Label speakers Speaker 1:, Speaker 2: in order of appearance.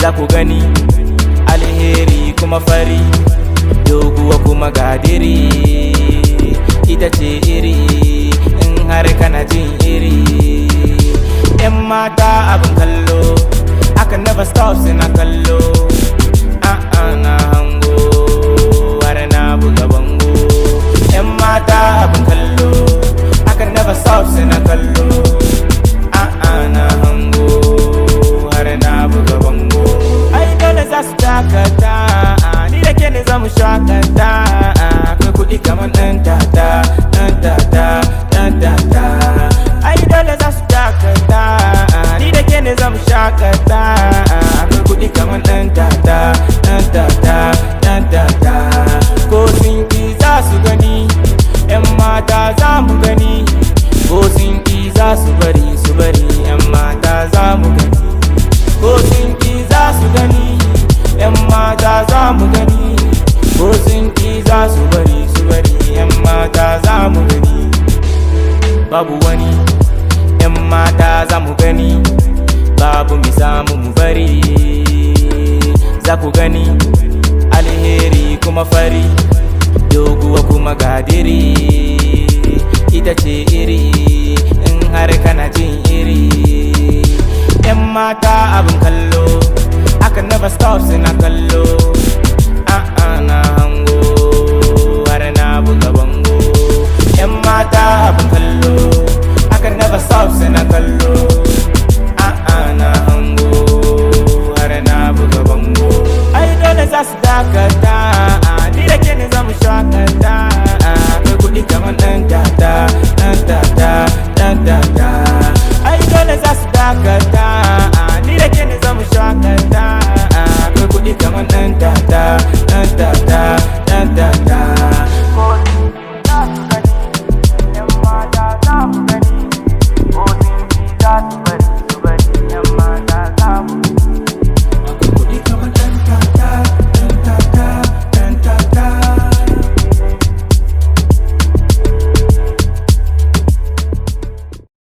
Speaker 1: za ku gani alheri kuma fari doguwa kuma gadiri ita ce iri in har kana jin iri yan mata abin kallo aka never stop suna kallo a'a na hango har na buga bango yan mata abin kallo aka never stop suna kallo a'a na hango har na buga bango ai dole za su dakata ni da ke ne za mu shakata akwai kuɗi kamar ɗan tata ɗan tata ɗan tata ai dole za su dakata ni da ke ne za mu shakata akwai kuɗi kamar ɗan tata ɗan tata ɗan tata ko sun ki za su gani yan mata za mu gani ko sun ki za su bari su bari yan mata za mu gani ko sun ki za su gani yan mata za mu gani ko sun ki za su bari su bari yan mata za mu gani babu wani yan mata za mu gani babu mi samu mu bari za ku gani alheri kuma fari doguwa kuma gadiri ita ce iri in har kana jin iri yan mata abin kallo aka never stop suna kallo